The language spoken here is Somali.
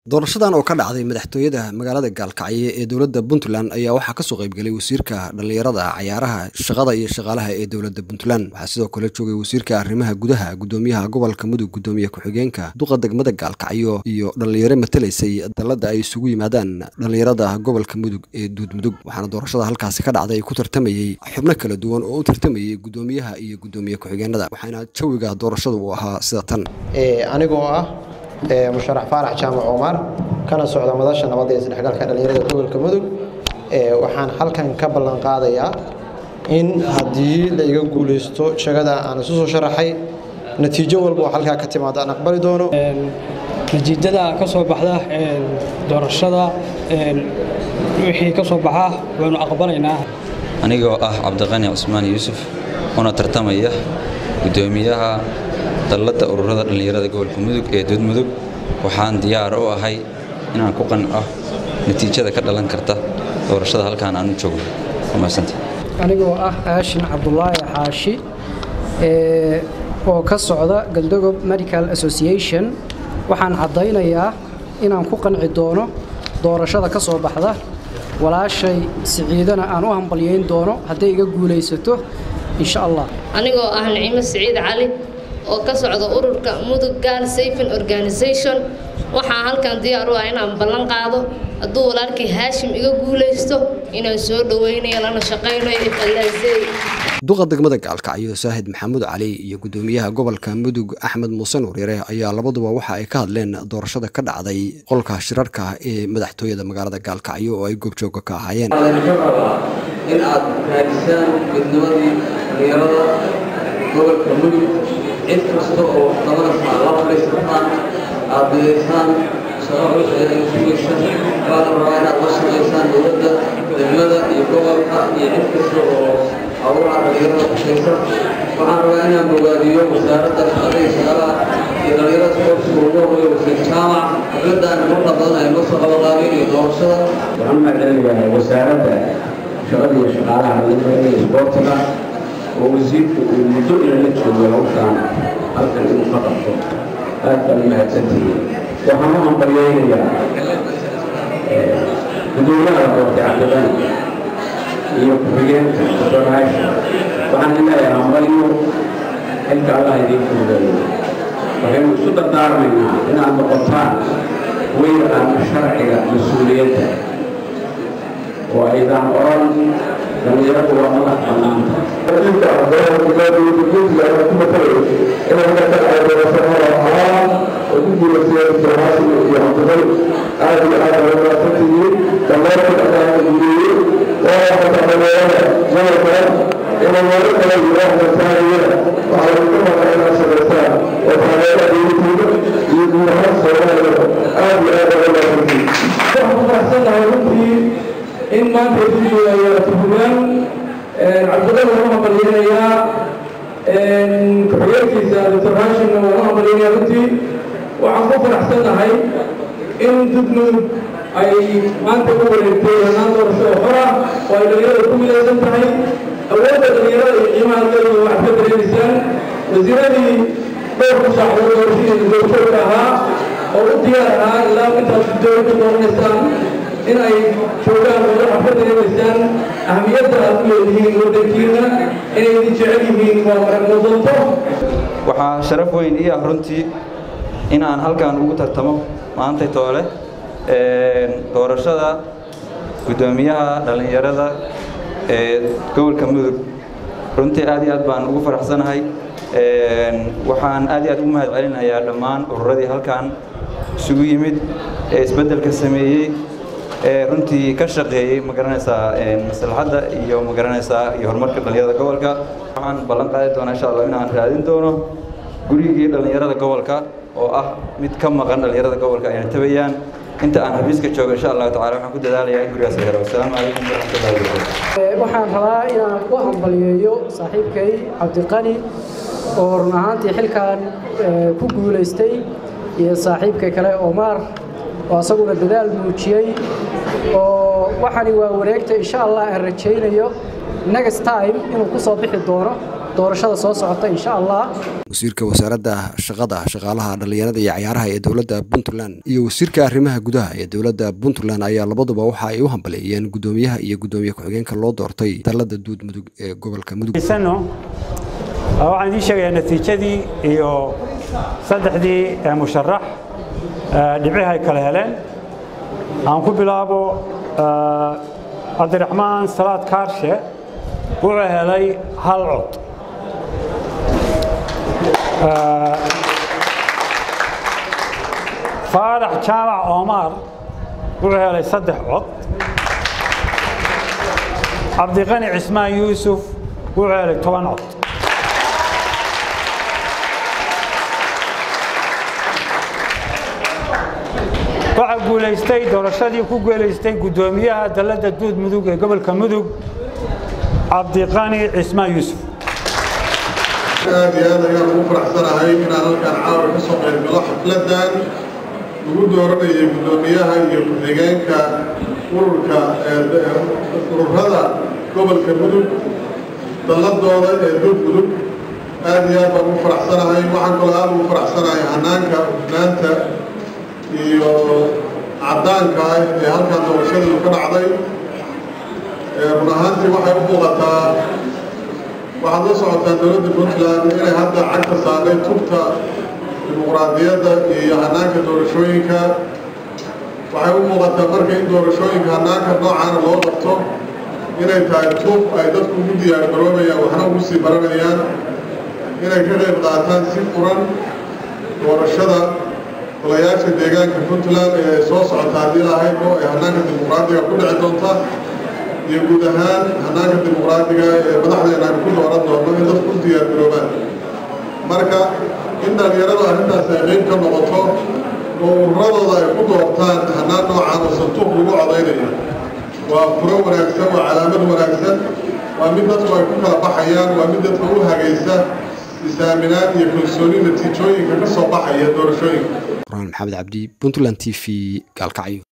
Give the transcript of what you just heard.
doorashadan oo ka dhacday madaxtooyada magaalada gaalkacyo ee dowladda puntland ayaa waxaa kasoo qaybgalay wasiirka dhallinyarada cayaaraha shaqada iyo shaqaalaha ee dowladda puntland waxaa sidoo kale joogay wasiirka arrimaha gudaha gudoomiyaha gobolka mudug gudoomiye ku-xigeenka duqa degmada gaalkacyo iyo dhallinyaro matalaysay dalladda ay isugu yimaadaan dhallinyarada gobolka mudug ee duudmudug waxaana doorashada halkaasi ka dhacday ku tartamayey xubno kala duwan oo u tartamayey gudoomiyaha iyo gudoomiye ku-xigeenada waxaana jawiga doorashadu uu ahaa sida tan anigoo ah musharax faarax jaamac cumar kana socda madasha nabadda iyo isdhexgalka dhallinyarada gobolka mudug waxaan halkan ka ballan qaadayaa in haddii la iga guulaysto shagada aan isu soo sharaxay natiijo walba oo halkaa ka timaada aan aqbali doono natiijada ka soo baxda doorashada wixii ka soo baxa waanu aqbalaynaa anigoo ah cabdiqani cusmaan yuusuf una tartamaya gudoomiyaha dalladda ururada dhallinyarada gobolka mudug ee duudmudug waxaan diyaar u ahay inaan ku qanco natiijada ka dhalan karta doorashada halkaan aanu joogno wamaasanta anigoo ah aashin cabdulaahi xaashi oo ka socda galdogob medical association waxaan caddaynayaa inaan ku qanci doono doorashada ka soo baxda walaashay siciidana aan u hambalyayn doono hadday iga guulaysato insha allah anigoo ah nicimo siciid cali oo ka socda ururka mudug gaal safin organisation waxaa halkan diyaar u ah inaan ballan qaado hadduu walaalkii haashim iga guulaysto inaan soo dhowaynayo lana shaqaynayo ifalaasey duqa degmada gaalkacyo saahid maxamuud cali iyo gudoomiyaha gobolka mudug axmed muuse nuuryare ayaa labaduba waxa ay ka hadleen doorashada ka dhacday qolka shirarka ee madaxtooyada magaalada gaalkacyo oo ay goobjooga ka ahaayeen in aad raadisaan midnimadii dhallinyarada gobolka mudug cid kasta oo dabanasa la fadhiisataan aad bidaysaan shaqo culus ayaad sugaysaan waana rabaa inaad la shaqaysaan dowladda degmada iyo gobolka iyo cid kasta oo hawlaha dhallinyarada kushaysa waxaan rabaa inaan bogaadiyo wasaaradda shaqada iyo shaqalaha iyo dhallinyarada sportska ugu horeeya wasiir jaamac dowladdan marka badan ay noo soo qabaqaabeen iyo doorashada waxaan mahadcelinayaa wasaaradda shaqada iyo shaqaalaha dhallinyarada iyo isboortiga oo wasiirku uu muddo inala joogo hawshaan halkan inuu ka qabto aad baan mahadsantihiin waxaan u hambalyaynayaa gudoomiyaha doortay cabdibani iyo ku-xigeenka doraasha waxaan leeyahay hambalyo xilka allah idiin fududeeyo waxaynu isu dardaarmaynaa inaad noqotaan weyraan sharciga mas-uuliyadda oo aydaan oran dhallinyaradu waa madax bannaanta inta ardayda ku matalayo inay ka dhacay doorashada ahaan oo ku guulaysteen doorashada iyo cabdibal aad iyo aad ay umaadsantihiin dhammaantood adaa guuleeyey waa mataqaneeyada gobolka inay meelo kale iyo waxda saariyada waxaa lagu maqaa inaad shaqaysaan oo taageera dowladooda iyo guud ahaan soomaaliya aad iyo aad ay umaadsantihiin waxaan ku faraxsanahay runtii in maanta ay ku joogayaa tuhmaan cabdullah waan u hambalyaynayaa ku-xigeenkiisa dr haashimna waan u hambalyaynayaa runtii waxaan ku faraxsanahay in dudmudug ay maanta u wareegtay hanaan doorasho oo xora oo ay dhallinyarada ku midaysan tahay awoodda dhallinyarada iyo qiimaha leeyihin waxaad ka dareemaysaan wasiiradii dhowrku saacadood doorashadii goobjoogka ahaa oo u diyaar ahaa ilaa intaad dowladda dooranaysaan in ay joogaan oo waxaad ka dareemaysaan ahmiyadda aad u leedihiin waddankiina inay idin jecel yihiin waa maragmudanto waxaa sharaf weyn ii ah runtii in aan halkan ugu tartamo maantay toole doorashada guddoomiyaha dhallinyarada ee gobolka mudug runtii aad iyo aad baan ugu faraxsanahay waxaan aad iyo aad ugu mahad celinayaa dhammaan ururadii halkan isugu yimid ee isbeddelka sameeyey ee runtii ka shaqeeyey magaranaysaa maslaxadda iyo magaranaysaa iyo horumarka dhallinyarada gobolka waxaan ballan qaadi doonaa insha allah inaan raadin doono gurigii dhallinyarada gobolka oo ah mid ka maqan dhallinyarada gobolka ayna tabayaan inta aan xafiiska joogo insha allahu tacala waxaan ku dadaalayaa in gurigaas la helo wasalaamu calaykum waraxmatullahi wabarakatu waxaan rabaa inaan u hambalyeeyo saaxiibkay cabdiqani oo run ahaantii xilkan ku guulaystay iyo saaxiibka kale omar oo asaguna dadaal muujiyey oo waxani waa wareegta insha allah aan rajaynayo next time inuu ku soo bixi doono doorashada soo socota insha allah wasiirka wasaaradda shaqada shaqaalaha dhallinyarada iyo cayaaraha ee dowladda puntland iyo wasiirka arrimaha gudaha ee dowladda puntland ayaa labaduba waxa ay u hambaleeyeen guddoomiyaha iyo guddoomiye ku-xigeenka loo doortay dalladda duud mudug ee gobolka mudug waxaan idiin sheegayaa natiijadii iyo saddexdii musharax dhibcihi ay kala heleen aan ku bilaabo cabdiraxmaan salaad kaarshe wuxuu helay hal cod faarax jaamac omar wuxuu helay saddex cod cabdiqani cismaan yuusuf wuxuu helay toban cod waxaa guulaystay doorashadii ku guulaystay guddoomiyaha dalladda duud mudug ee gobolka mudug cabdiqani cismaan yuusuf aad iyo aad ayaan ugu faraxsanahay inaan halkaan caawa ka soo qayb galo xafladan lagu dooranayay guddoomiyaha iyo ku-xigeenka ururka ururada gobolka mudug dalladooda ee duud mudug aad iyo aad baan ugu faraxsanahay waxaan kaloo aad ugu faraxsanahay hanaanka hufnaanta iyo caddaanka ah ee halkaan doorashadii ka dhacday run ahaantii waxay u muuqataa waxaad la socotaa dowladda puntland inay hadda cagta saarnay tubta dimuqraadiyadda iyo hanaanka doorashooyinka waxay u muuqataa marka in doorashooyinka hanaanka noocaana loo qabto inay tahay tub ay dadku ugu diyaargaroobayaan waxna ugu sii baranayaan inay ka qayb qaataan si furan doorashada golayaasha deegaanka puntland ee soo socota haddii lahayd oo ay hanaanka dimuqraadiga ku dhici doonta iyo guud ahaan hanaanka dimuqraadiga ee madaxdeena aan ku dooran doono in dadku u diyaargaroobaan marka in dhallinyaradu arrintaas ay qayb ka noqoto oo ururadooda ay ku doortaan hanaan noocaan oo santuuq lagu codaynayo waa furo wanaagsan waa calaamad wanaagsan waa mid dadku ay ku kala baxayaan waa mid dadka u hagaysa is-aaminaad iyo kalsooni natiijooyinka ka soo baxaya doorashooyinka quraan maxamed cabdi puntland t v gaalkacyo